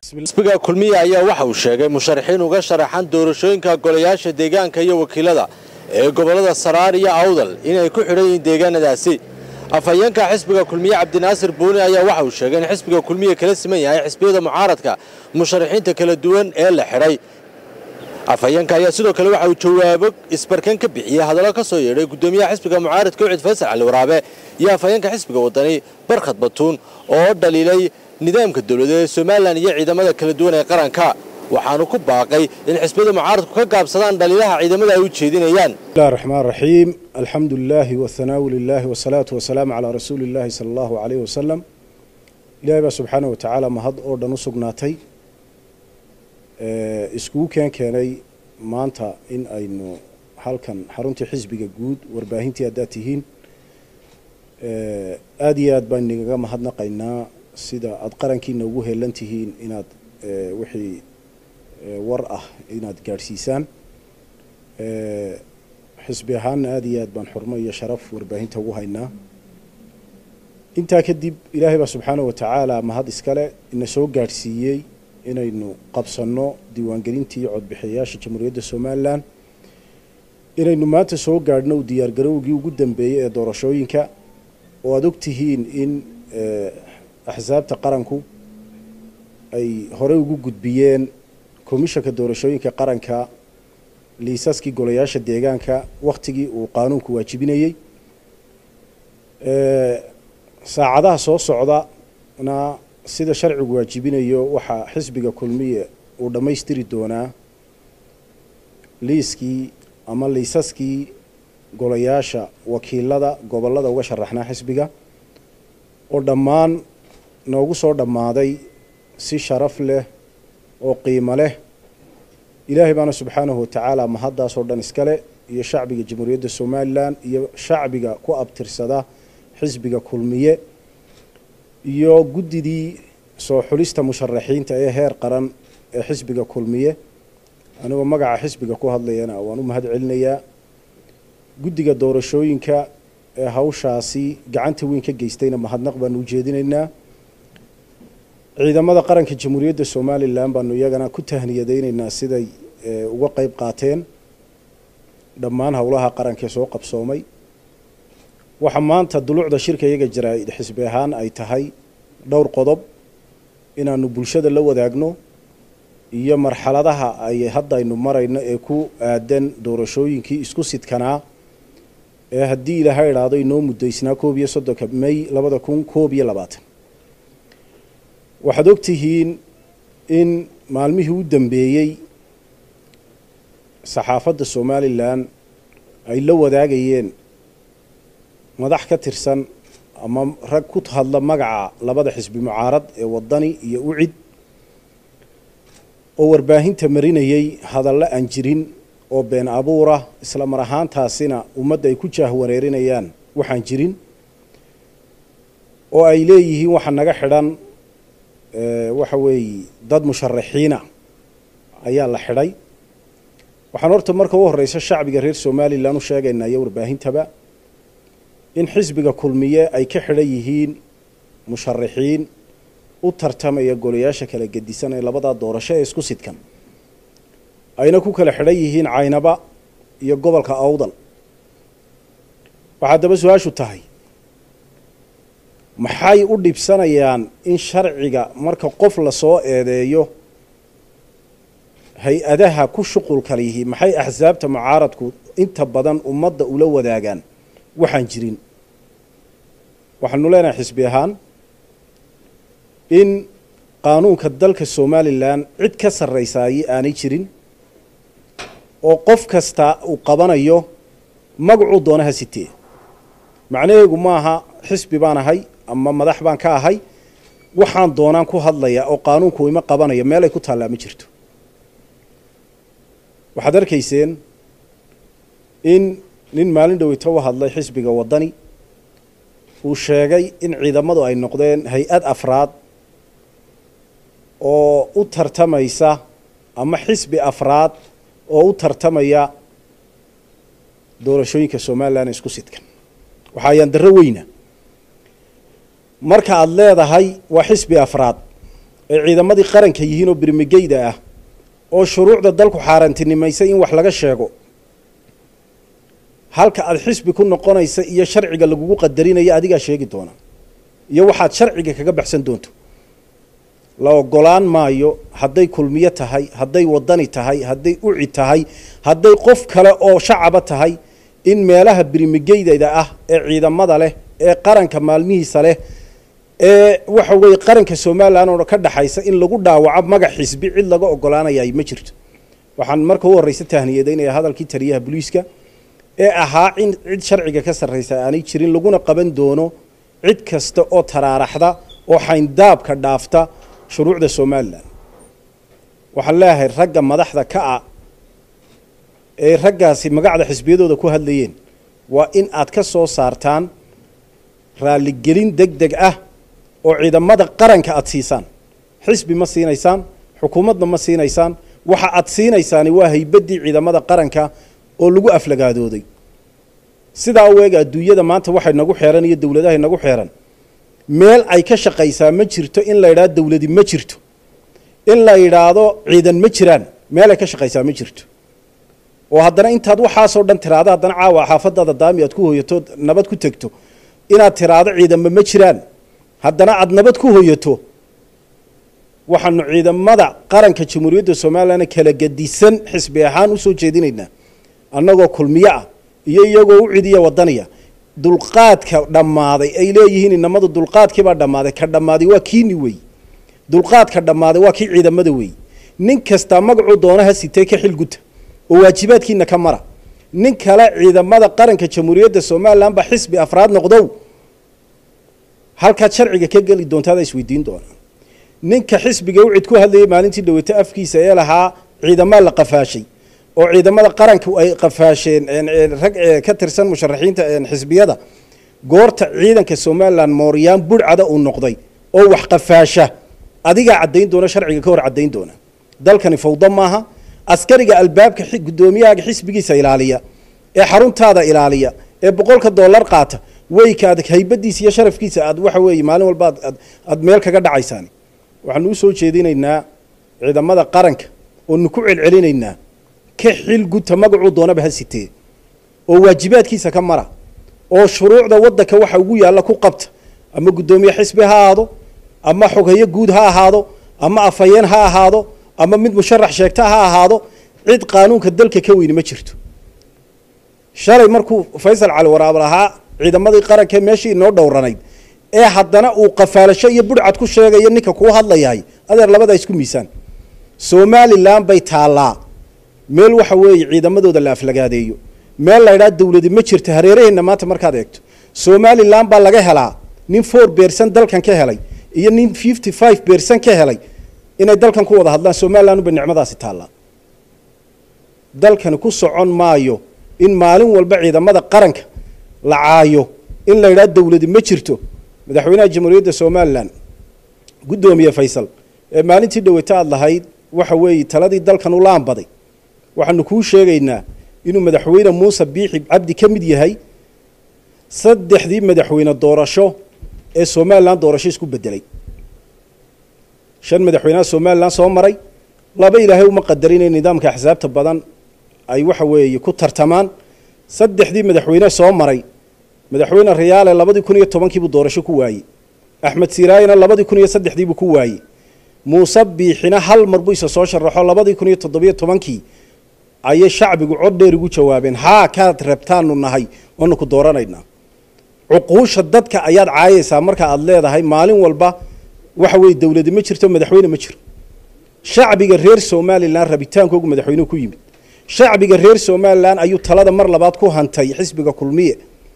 xisbiga kulmiye ayaa waxa uu sheegay musharaxiin uga sharaxan doorashooyinka golayaasha deegaanka iyo wakiilada ee gobollada saraar iyo awdal inay ku xidhan yihiin deegaanadaasi afhayeenka xisbiga kulmiye cabdinaasir buuni ayaa waxa uu sheegay in xisbiga kulmiye kala siman yahay xisbiyada mucaaradka musharaxiinta kala duwan ee la xidhay afhayeenka ayaa sidoo kale waxa uu jawaabo isbarkan ka bixiyey hadallo ka soo yeedhay guddoomiyaha xisbiga mucaaradka ucid faysal cali waraabe iyo afhayeenka xisbiga wadani barkhad batuun oo dhaliilay nidaamka dowladeed ee somalilan iyo ciidamada kala duwan ee qaranka waxaanu ku baaqay in xisbiyada mucaaradku ka gaabsadaan dhaliilaha ciidamada ay u jeedinayaan bismillahi raxmaan raxiim alxamdu lilaahi wathanaau lilaahi wasalaatu wasalaamu calaa rasuuli illaahi sala allahu caleyhi wasalam ilaahay baa subxaana wa tacaala mahad oo dhan u sugnaatay iskugu keen keenay maanta in aynu halkan xaruntii xisbiga guud warbaahintii haddaad tihiin aada iyo aad baan inagaga mahadnaqaynaa sida aada qarankiina ugu heelan tihiin inaad wixii war ah inaad gaadhsiisaan xisbi ahaanna aada iyo aad baan xurmo iyo sharaf warbaahinta ugu haynaa intaa kadib ilaahay baa subxaana wa tacaala mahad iskale ina soo gaadhsiiyey inaynu qabsanno diiwaangelintii codbixiyayaasha jamhuuriyadda somalilan inaynu maanta soo gaadhno diyaargarowgii ugu dambeeyey ee doorashooyinka oo aada og tihiin in axsaabta qaranku ay horey ugu gudbiyeen komishanka doorashooyinka qaranka liisaskii golayaasha deegaanka wakhtigii uu qaanuunku waajibinayey saacadaha soo socdana sida sharcigu waajibinayo waxaa xisbiga kulmiye uu dhammaystiri doonaa liiskii ama liisaskii golayaasha wakiilada gobollada uga sharaxnaa xisbiga oo dhammaan noogu soo dhammaaday si sharaf leh oo qiimo leh ilaahay baana subxaanahu watacaala mahaddaasoo dhan iskale iyo shacbiga jamhuuriyadda somalilan iyo shacbiga ku abtirsada xisbiga kulmiye iyo guddidii soo xulista musharaxiinta ee heer qaran ee xisbiga kulmiye anigoo magaca xisbiga ku hadlayana waan u mahad celinayaa guddiga doorashooyinka ee hawshaasi gacanta weyn ka geystayna mahadnaq baanu u jeedinaynaa ciidamada qaranka jamhuuriyadda somalilan baanu iyagana ku tahniyadaynaynaa siday uga qeyb qaateen dhammaan howlaha qaranka ee soo qabsoomay waxaa maanta dulucda shirka iyaga jaraa-id xisbi ahaan ay tahay dhowr qodob inaanu bulshada la wadaagno iyo marxaladaha ay hadda aynu marayno ee ku aadan doorashooyinkii isku sidkanaa ee haddii ilaaha idhaahdo inoo muddaysnaa koob iyo soddonka may labada kun koob iyo labaatan waxaad ogtihiin in maalmihii u dambeeyey saxaafadda somalilan ay la wadaagayeen madax ka tirsan ama rag ku hadla magaca labada xisbi mucaarad ee wadani iyo ucid oo warbaahinta marinayay hadallo aan jirin oo been abuura isla mar ahaantaasina ummadda ay ku jaahwareerinayaan waxaan jirin oo ay leeyihiin waxa naga xidhan waxa weeye dad musharaxiina ayaa la xidhay waxaan horta marka u horeysa shacbiga reer somalilan u sheegaynaa iyo warbaahintaba in xisbiga kulmiye ay ka xidhan yihiin musharaxiin u tartamaya golayaasha kala gedisan ee labadaa doorasho ee isku sidkan ayna ku kala xidhan yihiin caynaba iyo gobolka awdal waxaa daba su-aashu tahay maxay u dhibsanayaan in sharciga marka qof lasoo eedeeyo hay-adaha ku shuqulkala yihiin maxay axsaabta mucaaradku inta badan ummadda ula wadaagaan waxaan jirin waxaanu leenahay xisbi ahaan in qaanuunka dalka somalilan cid ka sarraysaayey aanay jirin oo qof kasta uu qabanayo magacuu doonaha sitee macnaheegu maaha xisbi baan ahay ama madax baan ka ahay waxaan doonaan ku hadlaya oo qaanuunku ima qabanayo meel ay ku taallaa ma jirto waxaad arkayseen in nin maalin dhoweyta u hadlay xisbiga waddani uu sheegay in ciidamadu ay noqdeen hay-ad afraad oo u tartamaysa ama xisbi afraad oo u tartamaya doorashooyinka somalilan ee isku sidkan waxaa ayaan darro weyna marka aada leedahay waa xisbi afraad ay ciidamadii qaranka yihiin oo birmigeyda ah oo shuruucda dalku xaarantinimaysay in wax laga sheego halka aada xisbi ku noqonaysa iyo sharciga lagugu qadarinayo adigaa sheegi doona iyo waxaad sharciga kaga baxsan doonto la ogolaan maayo hadday kulmiyo tahay hadday wadani tahay hadday uci tahay hadday qof kale oo shacaba tahay in meelaha birimigeydada ah ee ciidamada leh ee qaranka maalmihiisa leh ee waxa weeye qaranka somalilan oo ka dhaxaysa in lagu dhaawaco magac xisbi cid laga ogolaanayay ma jirto waxaan marka u horreysa tahniyadeynaya hadalkii taliyaha booliiska ee ahaa in cid sharciga ka sarraysa aanay jirin laguna qaban doono cid kasta oo taraaraxda oo xayndaabka dhaafta shuruucda somalilan waxaan leeyahay ragga madaxda ka ah ee raggaasi magacda xisbiyadooda ku hadlayeen waa in aad ka soo saartaan raaligelin deg deg ah oo ciidamada qaranka aada siisaan xisbi ma siinaysaan xukuumadna ma siinaysaan waxa aad siinaysaani waa haybaddii ciidamada qaranka oo lagu aflagaadooday sidaa u eeg adduunyada maanta waxay nagu xeeran iyo dowladahay nagu xeeran meel ay ka shaqaysaa ma jirto in la yidhaahdo dowladi ma jirto in la yidhaahdo ciidan ma jiraan meel ay ka shaqaysaa ma jirto oo haddana intaad waxaasoo dhan tiraado haddana caawa xaafadaada daami aad ku hoyato nabad ku tegto inaad tiraado ciidanba ma jiraan haddana aada nabad ku hoyato waxaanu ciidamada qaranka jamhuuriyadda somalilan kala gadisan xisbi ahaan usoo jeedinaynaa annagoo kulmiyo ah iyo iyagoo u cidiya wadaniya dulqaadka dhammaaday ay leeyihiin inamadu dulqaadkiibaa dhammaaday ka dhammaaday waa kiini wey dulqaadka dhammaaday waa kii ciidamada wey nin kastaa magacuu doonaha sitee ka xilguta oo waajibaadkiina ka mara nin kale ciidamada qaranka jamhuuriyadda somalilan ba xisbi afraad noqdow halkaad sharciga ka geli doontaada isweydiin doonaa ninka xisbiga u cid ku hadlayay maalintii dhaweyto afkiisa ee lahaa ciidamaa la qafaashay oo ciidamada qaranka ay qafaasheen rag ka tirsan musharaxiinta xisbiyada goorta ciidanka somalilan mooryaan burcada uu noqday oo wax qafaasha adigaa caddayn doona sharciga ka hor caddayn doona dalkani fawdo maaha askariga albaabka gudoomiyahaaga xisbigiisa ilaaliya ee xaruntaada ilaaliya ee boqolka dollar qaata weyka aad haybadiisa iyo sharafkiisa aad waxa weeye maalin walba aad meel kaga dhacaysaan waxaanu usoo jeedinaynaa ciidamada qaranka oonu ku celcelinaynaa ka xil guta magacuu doonaba ha sitee oo waajibaadkiisa ka mara oo shuruucda waddanka waxa ugu yaalla ku qabta ama guddoomiye xisbi ha ahaado ama xogeyo guud ha ahaado ama afhayeen ha ahaado ama mid musharax sheegta ha ahaado cid qaanuunka dalka ka weyni ma jirto shalay markuu faysal cali waraab lahaa ciidamadii qaranka meeshii inoo dhowranayd ee haddana uu qafaalasho iyo budhcad ku sheegayo ninka kuu hadlayahay adeer labadaa isku miisaan somalilan bay taallaa meel waxa weeye ciidamadooda la aflagaadeeyo meel la ydhaha dowladi ma jirto hareeraheenna maanta markaad eegto somalilan baa laga helaa nin four bercen dalkan ka helay iyo nin fifty five bercen ka helay inay dalkan ku wada hadlaan somalilan unbay nicmadaasi taallaa dalkani ku socon maayo in maalin walba ciidamada qaranka la caayo in la yidhaha dowladi ma jirto madaxweynaha jamhuuriyadda somalilan guddoomiye faysal ee maalintii dhaweyto aad lahayd waxa weeye taladii dalkan u laanbaday waxaanu kuu sheegaynaa inuu madaxweyne muuse biixi cabdi ka mid yahay saddexdii madaxweyne doorasho ee somalilan doorasho isku bedelay shan madaxweynaha somalilan soo maray laba ilaahay uma qadarin in nidaamka axsaabta badan ay waxa weeye ku tartamaan saddexdii madaxweyne soo maray madaxweyne riyaale labadii kun iyo tobankiibuu doorasho ku waayey axmed siiraayina labadii kun iyo saddexdiibuu ku waayey muuse biixina hal mar buu isa soo sharaxo labadii kun iyo toddobiyo tobankii ayay shacbigu cod dheer ugu jawaabeen haa kaad rabtaanu nahay waanu ku dooranaynaa cuquusha dadka ayaad caayaysaa marka aad leedahay maalin walba waxa weeye dowladi ma jirto madaxweyne ma jiro shacbiga reer somalilan rabitaankoogu madaxweynuhu ku yimid shacbiga reer somalilan ayuu talada mar labaad ku hantay xisbiga kulmiye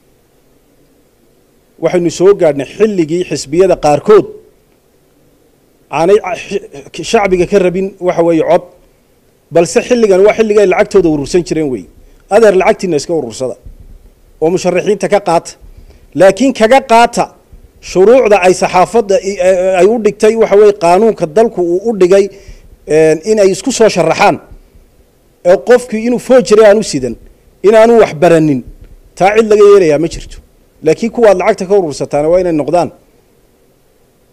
waxaynu soo gaadhnay xilligii xisbiyada qaarkood aanay shacbiga ka rabin waxa weeye cod balse xilligan waa xilliga ay lacagtooda urursan jireen wey adeer lacagtiina iska urursada oo musharaxiinta ka qaata laakiin kaga qaata shuruucda ay saxaafadda ay u dhigtay waxa weye qaanuunka dalku uu u dhigay inay isku soo sharaxaan ee qofkii inuu foojire aan u sidan inaanu wax baranin taa cid laga yeelayaa ma jirto laakiin kuwaad lacagta ka urursataana waa inay noqdaan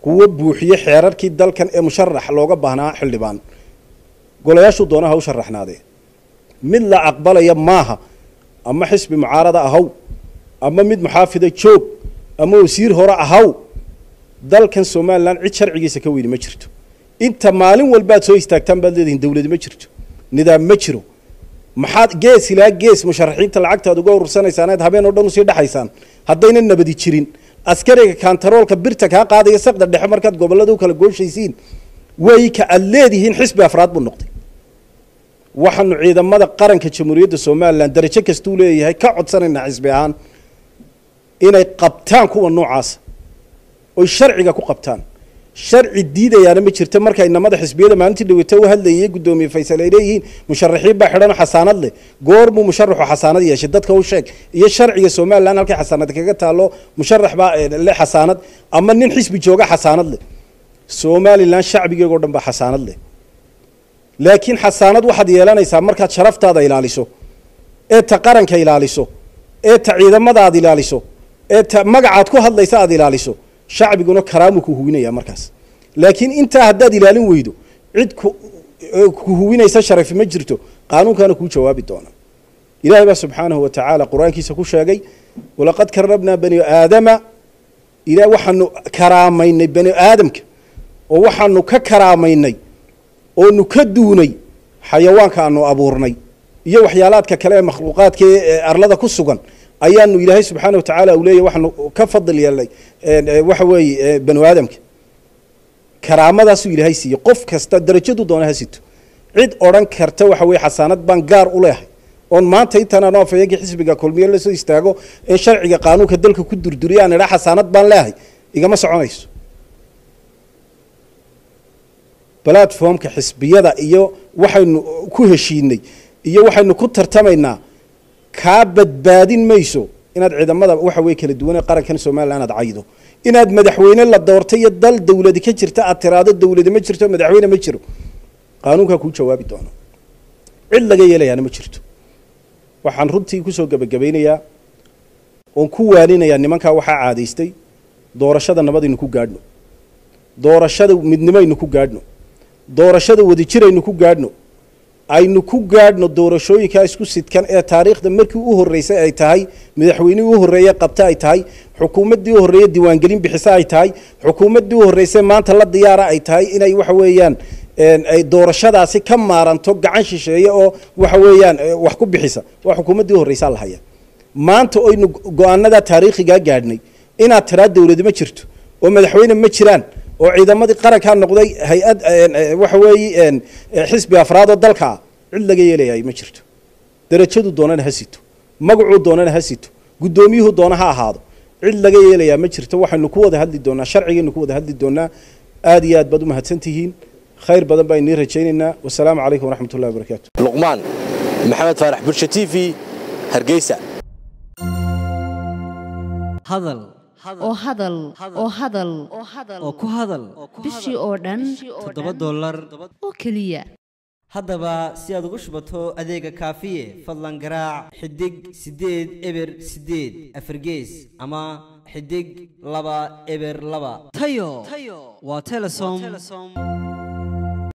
kuwo buuxiye xeerarkii dalkan ee musharax looga baahnaa xildhibaan golayaashuu doonaha u sharaxnaadee mid la aqbalaya maaha ama xisbi mucaarada ahaw ama mid muxaafida joog ama wasiir hore ahaw dalkan somalilan cid sharcigiisa ka weyni ma jirto inta maalin walbaad soo istaagtaan baad leedihiin dawladi ma jirto nidaam ma jiro maxaad gees ilaa gees musharaxiinta lacagtaad uga urursanaysaan aad habeen oo dhan usii dhexaysaan haddayna nabadi jirin askariga kantaroolka birta kaa qaadaya saqda dhexe markaad gobollada u kala gooshaysiin way ka aad leedihiin xisbi afraad buu noqday waxaanu ciidamada qaranka jamhuuriyadda somalilan darajo kastuu leeyahay ka codsanaynaa xisbi ahaan inay qabtaan kuwa noocaasa oy sharciga ku qabtaan sharci diidayaana ma jirto marka inamada xisbiyada maalintii dhaweyta u hadlayay guddoomiye faysal ay leeyihiin musharaxiin baa xidhan xasaanad leh goormuu musharaxu xasaanad yeeshay dadka u sheeg iyo sharciga somalilan halkay xasaanad kaga taalo musharax baa le xasaanad ama nin xisbi jooga xasaanad leh somalilan shacbigeegoo dhan baa xasaanad leh laakiin xasaanad waxaad yeelanaysaa markaad sharaftaada ilaaliso ee ta qaranka ilaaliso ee ta ciidamada aad ilaaliso ee ta magacaad ku hadlaysa aad ilaaliso shacbiguna karaamu ku huwinaya markaas laakiin intaa haddaad ilaalin weydo cid ku huwinaysa sharafi ma jirto qaanuunkaana kuu jawaabi doona ilahay baa subxaanahu wa tacaala qur-aankiisa ku sheegay walaqad karabnaa bani aadama ila waxaanu karaamaynay bani aadamka oo waxaanu ka karaamaynay oonu ka duunay xayawaanka aanu abuurnay iyo waxyaalaadka kale ee makhluuqaadka ee arlada ku sugan ayaanu ilaahay subxaana wa tacaala uu leeyahy waxaanu ka fadil yeelnay waxa weeye banu aadamka karaamadaasuu ilaahay siiyey qof kasta darajadu doona ha sito cid odhan karta waxa weye xasaanad baan gaar u leehay oon maanta intaan anoo afayeenkii xisbiga kulmiye lasoo istaago in sharciga qaanuunka dalka ku durduriya aan idhaa xasaanad baan leehay igama soconayso platformka xisbiyada iyo waxaynu ku heshiinay iyo waxaynu ku tartamaynaa kaa badbaadin mayso inaad ciidamada waxa weye kala duwan ee qarankan somalilan aad caydo inaad madaxweyne la doortay iyo dal dawladi ka jirta aad tiraado dawladi ma jirto madaxweyne ma jiro qaanuunkaa kuu jawaabi doona cid laga yeelayaana ma jirto waxaan runtii kusoo gebagabaynayaa oon ku waaninayaa nimankaa waxaa caadaystay doorashada nabadaynu ku gaadhno doorashada midnimaynu ku gaadhno doorashada wadajiraynu ku gaadhno aynu ku gaadhno doorashooyinkaa isku sidkan ee taariikhda markii u horreysay ay tahay madaxweynihii u horreeye qabta ay tahay xukuumaddii u horreeye diiwaangelin bixisa ay tahay xukuumaddii u horreysay maanta la diyaara ay tahay inay waxa weeyaan ay doorashadaasi ka maaranto gacan shisheeye oo waxa weeyaan wax ku bixisa waa xukuumaddii u horreysaa la haya maanta oynu go-aanadaa taariikhigaa gaadhnay inaad tiraa dawladi ma jirto oo madaxweyne ma jiraan oo ciidamadii qarankaa noqday hay-ad waxa weeye xisbi afraad oo dalka ah cid laga yeelayaay ma jirto darajadu doonana ha sito magacuu doonana ha sito guddoomiyuhu doona ha ahaado cid laga yeelayaa ma jirto waxaynu ku wada hadli doonaa sharcigaynu ku wada hadli doonaa aad iyo aad baad u mahadsan tihiin khayr badan baa inii rajaynaynaa wasalaamu calaykum waraxmat ullahi wabarakaatu luqmaan maxamed faarax bulsha t v hargeysa hadal oo hadal oo hadal oo ku hadal bishii oo dhan toddoba dollar oo keliya haddaba si aad ugu shubato adeega kaafiye fadlan garaac xidig siddeed eber siddeed afargees ama xidig laba eber laba tayo waa telesom